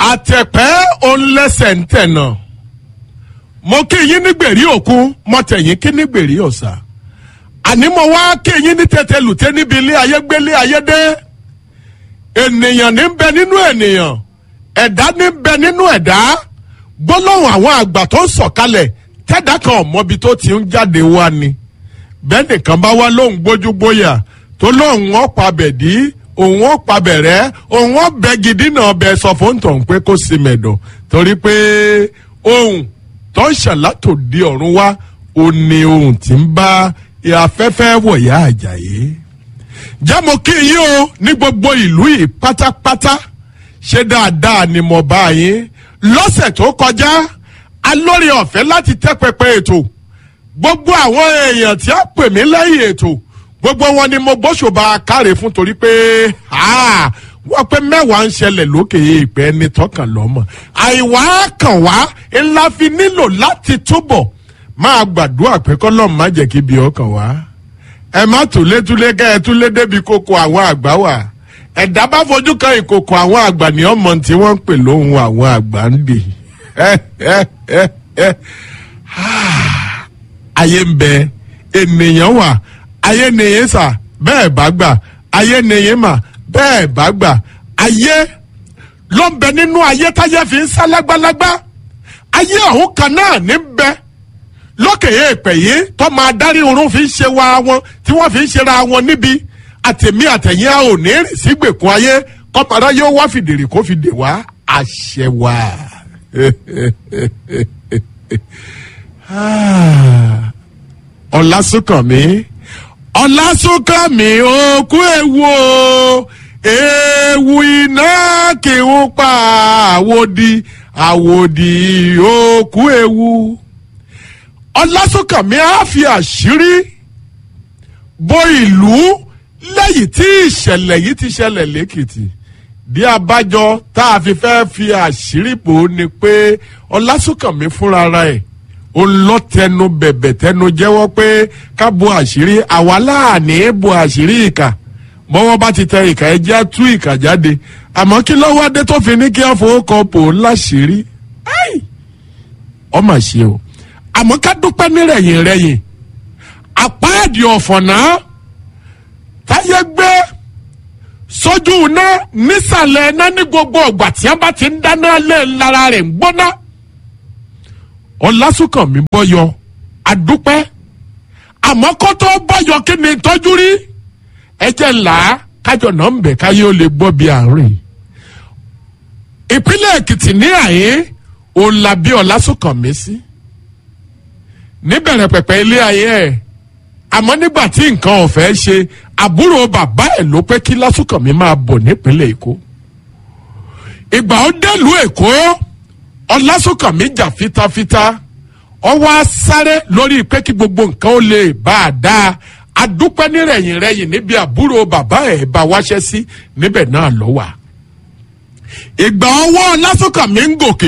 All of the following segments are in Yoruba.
àtẹ̀pẹ́ òǹlẹ́sẹ̀ ń tẹ̀nà mo kí yín ní gbèrí òkun mo tẹ̀yìn kí ní gbèrí ọ̀sà àní mo wá kí yín ní tètè lùtẹ́ níbi ilé ayé gbélé ayé dé ènìyàn ní bẹ nínú ènìyàn ẹ̀dá ní bẹ nínú ẹ̀dá gbólóhùn àwọn àgbà tó ń sọ̀kalẹ̀ tẹ́dá kan ọ̀mọ́bi tó ti ń jáde wá ni bẹ́ẹ̀ nìkan bá wá lóhùn gbójúgbóyà tó lóhùn ọ̀pá bẹ̀dí òun ọ̀pá bẹ̀rẹ̀ òun ọ̀bẹ gidi náà bẹ sọ fún tòun pé kó sì mẹ̀dọ̀ torí pé ohun tó ń ṣàlátò di ọ̀run wá ó ní ohun tí ń bá afẹ́fẹ́ wọ̀yá àjàyè jẹ́ mo kí yín o ní gbogbo ìlú yìí pátápátá ṣé dáadáa ni mo bá yín lọ́sẹ̀ tó kọjá alórí ọ̀fẹ́ láti tẹ́ pẹpẹ ètò gbogbo àwọn èèyàn tí a pè mí lẹ́yìn ètò gbogbo wọn ni mo gbóṣùbà káre fún torí pé wọ́n pé mẹ́wàá ń ṣẹlẹ̀ lókè ìpẹ́ ní tọkàn lọ́mọ àìwá kàn wá ńlá fi nílò láti túbọ̀ máa gbàdúrà pé kọ́lọ́mù má jẹ́ kí ibi ọkàn wá ẹ má túlétúlé kẹ́ ẹ túlé débi kókó àwọn àgbà wà ẹ̀dá bá fojú kan ìkòkò àwọn àgbà ní ọmọ tí wọ́n ń pè lóhùn àwọn àgbà ń dè ayé ń bẹ ènìyàn wà ayé nìyẹn sà bẹ́ẹ̀ bá gbà ayé nìyẹn mà bẹ́ẹ̀ bá gbà ayé ló ń bẹ nínú ayé táyé fi ń sá lágbálágbá ayé ọ̀hún kan náà ní bẹ lókè èèpẹ̀ yìí tó máa dárí irun fi ń ṣe wa wọn tí wọ́n fi ń ṣera wọn níbi àtẹ̀mí àtẹ̀yìn a ò ní rìn sí gbèkún ayé kọ́mọdé yóò wá fìdèrè kó fi dè wá àṣẹ wa. ọ̀làsùnkànmí ọ̀làsùnkànmí òkú ewu o ewu iná kì í pa àwòdì àwòdì òkú ewu ọ̀làsùnkànmí á fi àṣírí bo ìlú lẹ́yìn tí ìṣẹ̀lẹ̀ yìí ti ṣẹlẹ̀ lẹ́kìtì bí abájọ tá a fi fẹ́ fi àṣírí bò ó ni pé ọlásùnkànmí fúnra ẹ̀ ó lọ tẹnu bẹ̀bẹ̀ tẹnu jẹ́wọ́ pé ká bo àṣírí àwa láàní bo àṣírí ìkà bọ́wọ́ bá ti tẹ ìkà ẹ jẹ́ tú ìkà jáde àmọ́ kí lọ́wọ́ adé tó fi ní kí á fowó kan bò ó láṣìírí ọmọ ṣe o àmọ́ ká dúpẹ́ nírẹ̀yìn rẹ̀yìn àpáàdì ọ̀fọ̀nà táyé gbé sójú iná nísàlẹ̀ iná ní gbogbo ọgbà tí a bá ti ń dáná lé lára rẹ̀ ń gbóná. ọlásùnkànmí bọ́yọ àdúpẹ́ àmọ́ kó tó bọ́yọ kí ni tọ́jú rí ẹjẹ̀ ńlá kájọ náà ń bẹ̀ káyé ó lè gbọ́ bí àárín. ìpínlẹ̀ èkìtì ní àyè òun la bí ọlásùnkànmí sí níbẹ̀rẹ̀ pẹ̀pẹ̀ ilé ayé ẹ̀ àmọ́ nígbà tí nǹkan ọ̀fẹ́ ṣe àbúrò bàbá ẹ̀ ló pé kí lásùkànmí máa bọ̀ nípínlẹ̀ èkó ìgbà ó délùú èkó ọlásùkànmí jà fitafita ọwọ́ á sáré lórí pé kí gbogbo nǹkan ó lè bá a dáa adúpẹ́ nírẹ̀yìn rẹ̀yìn níbi àbúrò bàbá ẹ̀ bá wáṣẹ́ sí níbẹ̀ náà ló wà ìgbà ọwọ́ ọlásùkànmí ń gòkè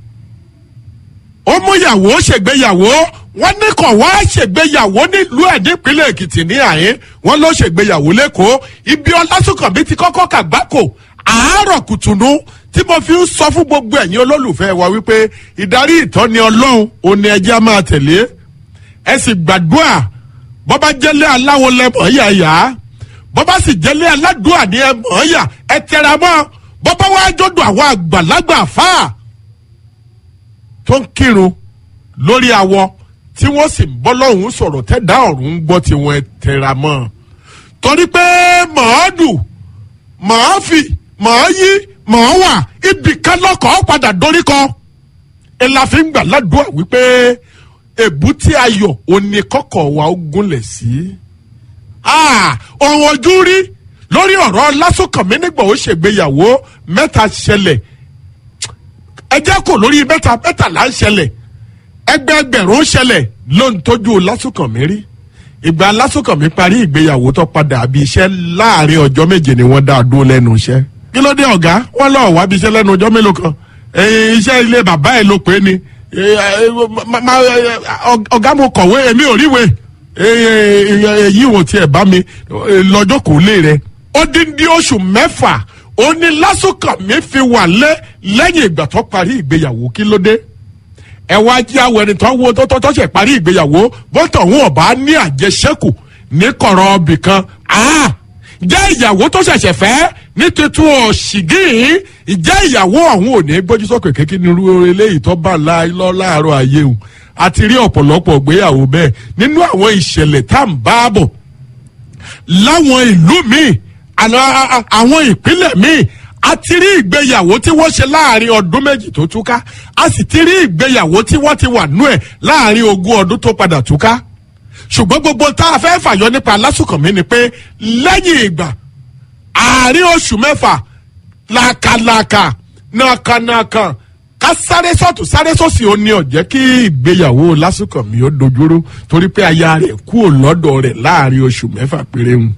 ó mú yàwó ṣègbéyàwó wọ́n ní kàn wá ṣègbéyàwó nílùú ẹ̀ nípínlẹ̀ èkìtì ní àyín wọ́n ló ṣègbéyàwó lẹ́kọ̀ọ́ ibi ọlásùnkànmí ti kọ́kọ́ kàgbákò àárọ̀ kùtùnú tí mo fi ń sọ fún gbogbo ẹ̀yin olólùfẹ́ wa wípé ìdarí ìtọ́ni ọlọ́run òní ẹjẹ́ máa tẹ̀lé ẹ sì gbàdúrà bọ́bá jẹ́lé aláwo lẹ́mọ̀ yàyà bọ́bá sì jẹ́lé aládùúà ní ẹ̀mọ̀ yà ẹ tẹra mọ́ bọ́bá wá jọ́dọ̀ àwọn àgbàlagbà fáà tó ń kírun lórí awọ tí wọ́n sì ń bọ́ lọ́hùn sọ̀rọ̀ tẹ́dá ọ̀run ń gbọ́ tiwọn ẹ tẹra mọ́ torí pé màá dù màá fì màá yí màá wà ibì kan lọ́kọ̀ọ́ padà dorí kọ ẹ la fi ń gbà ládùúgbà wípé èbúté ayọ̀ òní kọ́kọ́ wa ó gúnlẹ̀ sí. ọ̀hún ojú rí lórí ọ̀rọ̀ lásùnkànmí nígbà ó ṣègbéyàwó mẹ́ta ṣẹlẹ̀ ẹ jẹ́ kó lórí mẹ́ta mẹ́tàlá ń ṣẹlẹ̀ ẹgbẹẹgbẹ̀rún ṣẹlẹ̀ ló ń tọ́jú lásùnkànmí rí ìgbà lásùnkànmí parí ìgbéyàwó tó padà àbí iṣẹ́ láàrin ọjọ́ méje ni wọ́n dá a dúró lẹ́nu iṣẹ́ kí ló dé ọ̀gá wọ́n lọ́ọ́ wá bí iṣẹ́ lẹ́nu ọjọ́ mélòó kan iṣẹ́ ilé bàbá ẹ̀ ló pé ni ọ̀gá mo kọ̀wé èmi ò ríwe èyí wò tiẹ̀ bá mi lọ́jọ́ kò lè rẹ̀ ó dín dín oṣù mẹ́fà ó ní lásùnkànmí fi wà lé lẹ́yìn ìgbà tó parí ìgbéyàwó kí ló dé ẹ wá jí àwọn ẹni tó ń wo tó tó tó ṣe parí ìgbéyàwó bọ́tọ̀ wọn ọba ní àjẹsẹ́kù ní kọ̀rọ̀ ọbì kan jẹ́ ìyàwó tó ṣẹ̀ṣẹ̀ fẹ́ ní tuntun ọ̀ṣìgìn ìjẹ́ ìyàwó ọ̀hún ò ní gbójú sókè kékeré ní irú eléyìí tó bá lọ láàárọ̀ ayé o àti rí ọ̀pọ̀lọpọ̀ ìgbéyàwó bẹ́ẹ̀ nínú àwọn ìṣẹ̀lẹ̀ tá à ń bá bọ̀ láwọn ìlú míì àwọn ìpínlẹ̀ míì a ti rí ìgbéyàwó tí wọ́n ṣe láàrin ọdún méjì tó túká a sì ti rí ìgbéyàwó tí wọ́n ti wà nú ẹ̀ láàrin ogún ọdún tó padà túká ṣùgbọ́n gbogbo tá a fẹ́ fàyọ nípa lásùkànmí ni pé lẹ́yìn ìgbà àárín oṣù mẹ́fà làkàlàkà nàkànàkàn ká sáré sọ́tún sáré sọ́sì ó ní ọ̀jẹ́ kí ìgbéyàwó lásùkànmí ó dojúrú torí pé aya rẹ̀ kúrò lọ́dọ̀ rẹ̀ láàrin oṣù mẹ́fà péré ń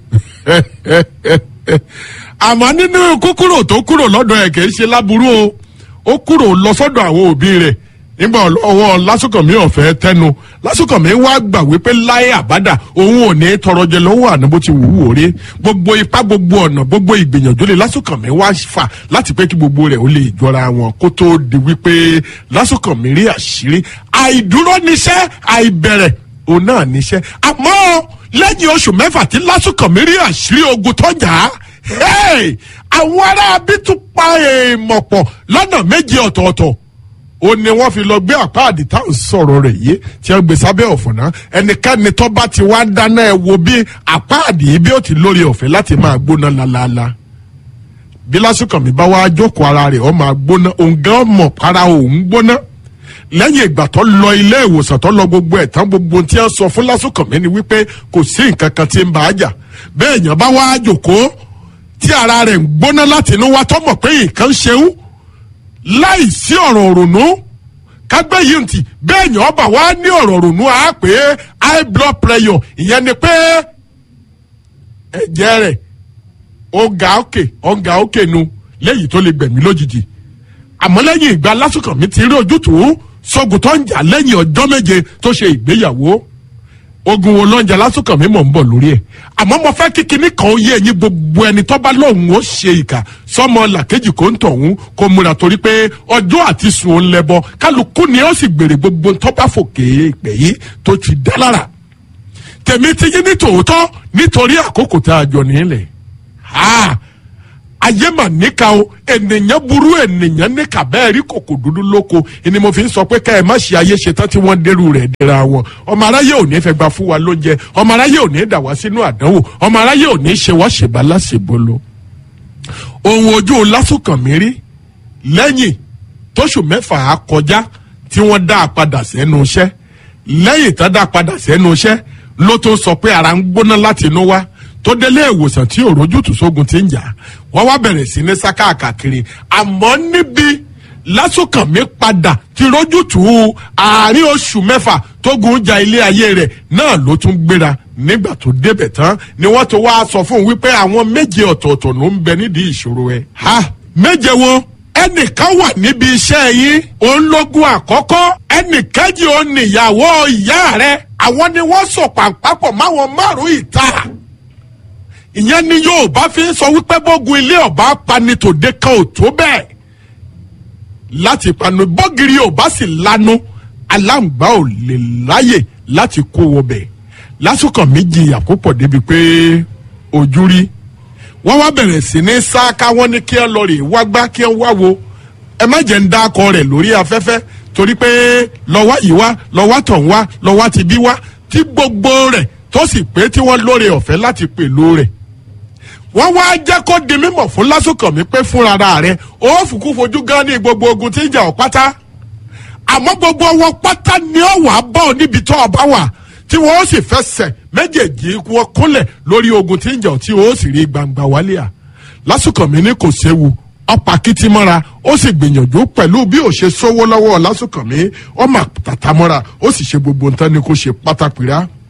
àmọ́ nínú kúkúrò tó kúrò lọ́dọ̀ ẹ̀ kìí ṣe láburú o ó kúrò lọ sọ́dọ̀ àwọn òbí rẹ̀ nígbà ọwọ́ lásùkànmí ọ̀fẹ́ tẹnu lásùkànmí wá gbà wípé láyé àbádà òun ò ní tọrọ jẹ lọ́wọ́ àná bó ti wù ú òre gbogbo ipá gbogbo ọ̀nà gbogbo ìgbìyànjú lè lásùkànmí wá fà láti pé kí gbogbo rẹ̀ ó lè jọra wọn kó tó di wípé lásùkànmí rí àṣírí àìdúró níṣẹ́ àìbẹ̀rẹ̀ òun náà níṣẹ́ àmọ́ lẹ́yìn oṣù mẹ́fà tí lásùkànmí rí àṣírí ogun tó jà á àwọn ará bí tún pa èèmọ̀ pọ̀ lọ́nà méje ọ̀tọ̀ọ̀tọ̀ ó ní wọ́n fi lọ gbé àpáàdì tá à ń sọ̀rọ̀ rẹ̀ yìí tí wọ́n gbé sábẹ́ ọ̀fọ̀nà ẹnikẹ́ni tó bá ti wá dáná ẹ wo bí àpáàdì yìí bí ó ti lórí ọ̀fẹ́ láti máa gbóná lálaalá bí lásùkànmí bá wá jókòó ara rẹ̀ ó máa gbóná òun gan mọ̀ para òun gbóná lẹ́yìn ìgbà tó lọ ilé ìwòsàn tó lọ gbogbo ẹ̀ tán gbogbo tí wọ́n sọ fún lásùkànmí ni wípé kò sí nǹkan kan tí ń bá a jà bẹ́ẹ̀ yẹn bá wá jókòó tí ara rẹ̀ ń gbóná láti inú wa tó mọ̀ pé nǹkan ń ṣeun láì sí ọ̀rọ̀ òrònú kágbé yìí ntì bẹ́ẹ̀ yẹn ọba wa ní ọ̀rọ̀ òrònú á pé high blood pressure ìyẹn ni pé ẹ̀jẹ̀ rẹ̀ ọ̀gá òkè ọ̀gá òkè nu léyìí tó lè gbẹ̀mí lójijì àmọ́ lẹ́yìn ìgbà lásùkànmí ti rí ojútùú sọ́gun tó ń jà lẹ́yìn ọjọ́ méje tó ṣe ìgbéyàwó ogun wo lọ́njà lásùkànmí mọ̀ ń bọ̀ lórí ẹ̀ àmọ́ mo fẹ́ kí kinní kan ó yé ẹ̀yin gbogbo ẹni tó bá lóun ó ṣe ìkà sọmọ làkejì kò ń tọ̀hún kó múra torí pé ọjọ́ àti sùn ó ń lẹ́bọ kálukú ni ó sì gbèrè gbogbo tó bá fòkè ìpè yìí tó ti dá lára tèmi ti yín ní tòótọ́ nítorí àkókò tá a jọ nílẹ̀ ayé mà níka o ènìyàn burú ènìyàn níka bẹ́ẹ̀ rí kòkò dúdú lóko ni mo fi ń sọ pé ká ẹ má ṣe ayé ṣetán tí wọ́n dẹ́rù rẹ̀ dẹ́ra wọn ọmọ aráyé ò ní fẹ́ gba fún wa lóúnjẹ ọmọ aráyé ò ní dà wá sínú àdánwò ọmọ aráyé ò ní ṣe wá ṣèbá láṣebolo. ohun ojú lásùkànmí rí lẹ́yìn tóṣù mẹ́fà á kọjá tí wọ́n dá a padà sẹ́nu iṣẹ́ lẹ́yìn tá a dá a padà sẹ́nu iṣẹ́ ló tó sọ pé ara ń gbóná láti inú wá tó délé ìwòsàn tí òrójútùú sógun ti ń jà wọ́n wá bẹ̀rẹ̀ sí ní sáká káàkiri àmọ́ níbi lásùkànmí padà ti rójútùú àárín oṣù mẹ́fà tógun ja ilé ayé rẹ̀ náà ló tún gbéra nígbà tó débẹ̀ tán ni wọ́n tó wá sọ fún un wípé àwọn méje ọ̀tọ̀ọ̀tọ̀ ló ń bẹ nídìí ìṣòro ẹ̀. ha méje wo ẹnìkan wà níbi iṣẹ́ yín òun lógún àkọ́kọ́ ẹnìkejì òun nìyàwó ìyá rẹ̀ àwọn ni wọ́n sọ pàǹpàpọ̀ máwọn márùn-ún ìta ìyẹn ni yorùbá fi ń sọ wípé bógun ilé ọba pani tòde kan ò tó bẹ́ẹ̀ láti panu bọ́gìrì ọba sì lanu aláǹgbá ò lè láyè láti kó wọbẹ̀ lásìkò méjì àkópọ̀ débi pé ojú rí wọ́n wá bẹ̀rẹ̀ sí ní sáká wọ́n ní kí ẹ lọ rè wá gbá kí ẹ wá wo ẹ má jẹ́ ń dá akọ rẹ̀ lórí afẹ́fẹ́ torí pé lọ́wọ́ yìí wá lọ́wọ́ tọ̀ ń wá lọ́wọ́ ti bí wá tí gbogbo rẹ̀ tó sì pé tí wọ́n lóore ọ̀fẹ́ láti pèlò rẹ̀ wọ́n wá jẹ́ kó di mímọ̀ fún lásùkànmí pé fúnra rẹ̀ ó fùkú fojú gan ní gbogbo ogun tí ń jà ọ́ pátá àmọ́ gbogbo wọn pátá ni ó wàá bá ọ níbi tó ọba wà tí wọ́n ó sì fẹsẹ̀ méjèèjì wọn kúnlẹ̀ lórí ogun tí ń jà ọ́ tí ó sì rí gbangba wálé à lásùkànmí ní kò séwu ọ̀pá kìtìmọ́ra ó sì gbìyànjú pẹ̀lú bí ó ṣe sówó lọ́wọ́ lásùkànmí ọmọ tàtàmọ́ra ó sì ṣe gbogbo nǹkan ni kò ṣe pátápìrá